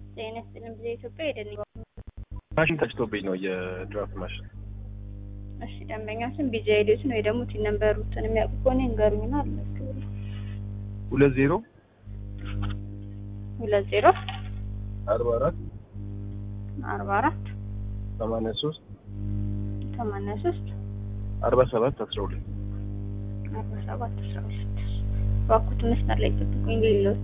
ጤና ይስጥልኝ ጊዜ ኢትዮጵያ ሄደን ማሽን ተጭቶብኝ ነው የድራፍት ማሽን። እሺ ደንበኛችን ቢጂ አይዲዎችን ወይ ደግሞ ቲን ነምበሩትን የሚያውቁ ከሆነ ይንገሩኝና አልመዝግብልኝ። ሁለት ዜሮ ሁለት ዜሮ አርባ አራት አርባ አራት ሰማንያ ሶስት ሰማንያ ሶስት አርባ ሰባት አስራ ሁለት አርባ ሰባት አስራ ሁለት እባክዎት መስመር ላይ ጠብቁኝ ሌሎት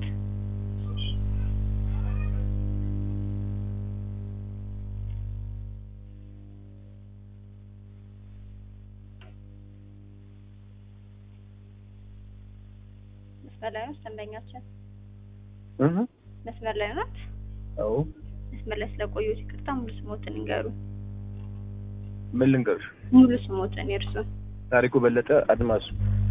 መስመር ላይ ናት ደንበኛችን መስመር ላይ ናት አዎ መስመር ላይ ስለቆዩት ይቅርታ ሙሉ ስሞትን ይንገሩ ምን ልንገርሽ? ሙሉ ስሞትን የእርሱን ታሪኩ በለጠ አድማሱ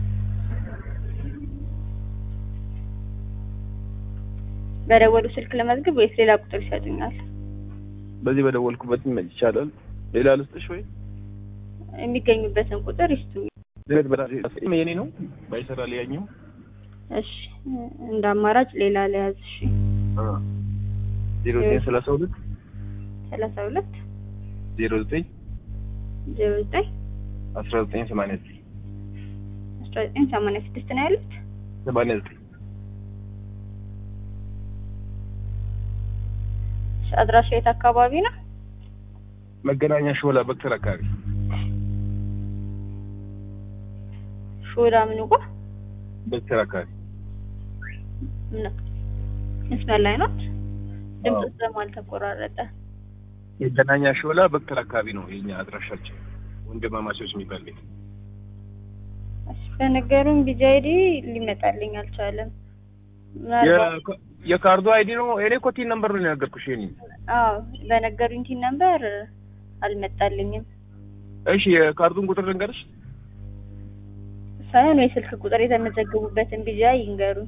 በደወሉ ስልክ ለመዝግብ ወይስ ሌላ ቁጥር ይሰጡኛል በዚህ በደወልኩበት ይቻላል። ሌላ ልስጥሽ ወይ? የሚገኙበትን ቁጥር ይስጡኝ ድረት በራሴ የኔ ነው ባይሰራ ሊያኘው እሺ እንደ አማራጭ ሌላ ለያዝ እሺ ዜሮ ዘጠኝ ሰላሳ ሁለት ሰላሳ ሁለት ዜሮ ዘጠኝ ዜሮ ዘጠኝ አስራ ዘጠኝ ሰማንያ ዘጠኝ አስራ ዘጠኝ ሰማንያ ስድስት ነው ያሉት ሰማንያ ዘጠኝ እሺ፣ አድራሻ የት አካባቢ ነው መገናኛ ሾላ በክተር አካባቢ ሾላ ምኑ ጋ በክተር አካባቢ ምን መስመር ላይ ናት ድምፅ ስለማልተቆራረጠ መገናኛ ሾላ በክተር አካባቢ ነው የኛ አድራሻችን። ወንድማማቾች የሚባል ቤት እሺ፣ በነገሩን ቢጂ አይዲ ሊመጣልኝ አልቻለም ምናልባት የ- የካርዱ አይዲ ነው። እኔ እኮ ቲን ነምበር ነው የነገርኩሽ። የኔ አዎ በነገሩኝ ቲን ነምበር አልመጣልኝም እሺ፣ የካርዱን ቁጥር ልንገርሽ። ሳይሆን የስልክ ቁጥር የተመዘገቡበትን ቢጂ አይ ይንገሩኝ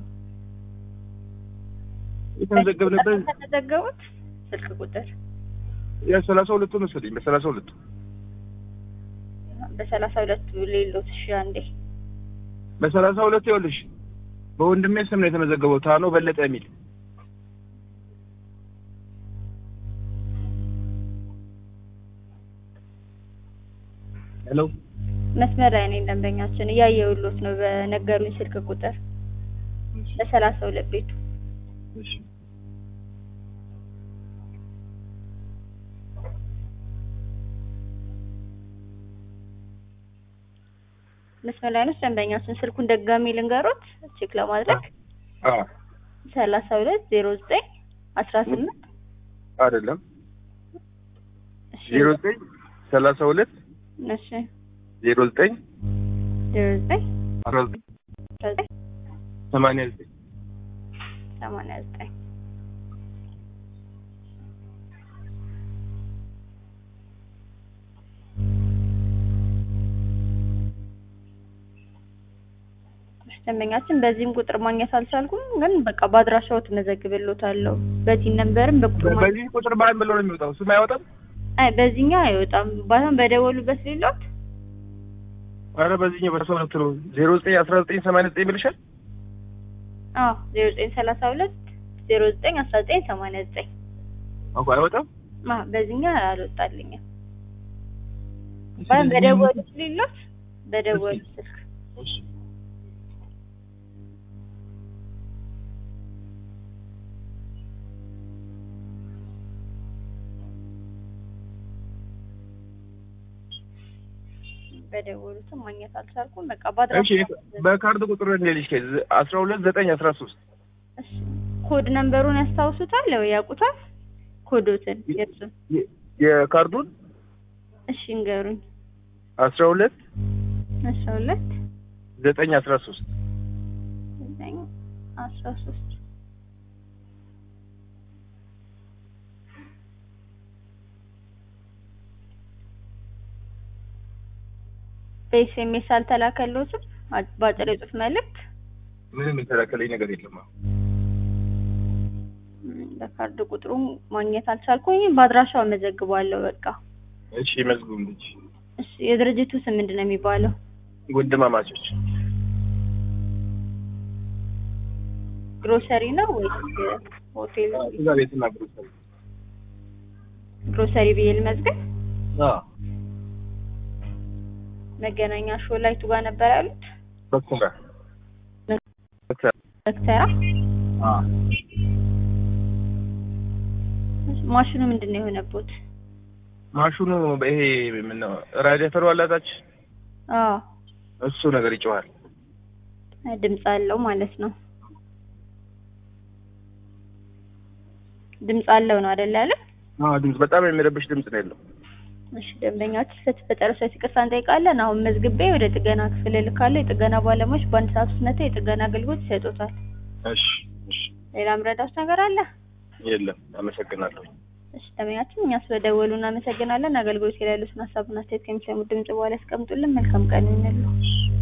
የተመዘገብንበት የተመዘገቡት ስልክ ቁጥር የሰላሳ ሁለቱ መሰለኝ በሰላሳ ሁለቱ በሰላሳ ሁለቱ ሌሎት እሺ አንዴ በሰላሳ ሁለቱ ይኸውልሽ በወንድሜ ስም ነው የተመዘገበው ታኖ በለጠ የሚል ሄሎ መስመር ላይ ነኝ ደንበኛችን እያየሁሎት ነው በነገሩኝ ስልክ ቁጥር በሰላሳ ሁለት ቤቱ እሺ መስመር ላይ ነው ደንበኛችን ስልኩን ደጋሚ ልንገሮት ቼክ ለማድረግ አ ሰላሳ ሁለት ዜሮ ዘጠኝ አስራ ስምንት አይደለም ዜሮ ዘጠኝ ሰላሳ ሁለት እሺ ዜሮ ዘጠኝ ዜሮ ዘጠኝ አስራ ዘጠኝ አስራ ዘጠኝ ሰማንያ ዘጠኝ ሰማንያ ዘጠኝ እሺ፣ ደንበኛችን በዚህም ቁጥር ማግኘት አልቻልኩም፣ ግን በቃ በአድራሻው ትመዘግብሎታለሁ። በዚህ ነንበርም በቁጥር ማግኘት በዚህ ቁጥር ባን ብሎ ነው የሚወጣው ስም አይወጣም አይ በዚህኛው አይወጣም። ባይሆን በደወሉበት ሌሎት ኧረ በዚህኛው በሰላሳ ሁለት ነው ዜሮ ዘጠኝ አስራ ዘጠኝ ሰማንያ ዘጠኝ ብልሻል አዎ ዜሮ ዘጠኝ ሰላሳ ሁለት ዜሮ ዘጠኝ አስራ ዘጠኝ ሰማንያ ዘጠኝ አዎ አይወጣም አ በዚህኛው አልወጣልኝም። ባይሆን በደወሉት ሌሎት በደወሉት ስልክ እሺ በደወሉትም ማግኘት አልቻልኩም። በቃ እሺ በአድራሻው በካርድ ቁጥር እንዴልሽ ከዚ አስራ ሁለት ዘጠኝ አስራ ሶስት እሺ፣ ኮድ ነምበሩን ያስታውሱታል ወይ ያውቁታል? ኮዶትን የእሱን የካርዱን እሺ እንገሩኝ። አስራ ሁለት አስራ ሁለት ዘጠኝ አስራ ሶስት ዘጠኝ አስራ ሶስት በኤስኤምኤስ አልተላከልዎትም? አ- በአጭር የጽሁፍ መልእክት ምንም የተላከለኝ ነገር የለም አሁን ም፣ በካርድ ቁጥሩ ማግኘት አልቻልኩም። በአድራሻው መዘግባለሁ። በቃ እሺ መዝጉም ልጅ እሺ። የድርጅቱ ስም ምንድን ነው የሚባለው? ወንድማማቾች ግሮሰሪ ነው ወይስ ሆቴል? እዛ ቤትና ግሮሰሪ ግሮሰሪ ብዬ ልመዝግብ። አዎ መገናኛ ሾላ የቱ ጋር ነበር ያሉት? በኩል ጋር በኩል በክተራ አዎ ማሽኑ ምንድን ነው የሆነቦት? ማሽኑ ይሄ ምን ነው ራዲያተሩ አላታች አዎ እሱ ነገር ይጮሃል። ድምፅ አለው ማለት ነው። ድምፅ አለው ነው አይደል ያለ? አዎ ድምፅ በጣም የሚረብሽ ድምፅ ነው ያለው። እሺ ደንበኛዎች ስለተፈጠረ ሰው ይቅርታ እንጠይቃለን። አሁን መዝግቤ ወደ ጥገና ክፍል እልካለሁ። የጥገና ባለሙያዎች በአንድ ሰዓት ውስጥ መጥተው የጥገና አገልግሎት ይሰጡታል። እሺ እሺ ሌላ ምረዳት ነገር አለ? የለም አመሰግናለሁ። እሺ ደንበኛችን እኛ ስለደወሉ እናመሰግናለን። አገልግሎት ላይ ያሉትን ሀሳብና አስተያየት ከሚሰሙት ድምጽ በኋላ ያስቀምጡልን። መልካም ቀን ይሁንልዎ።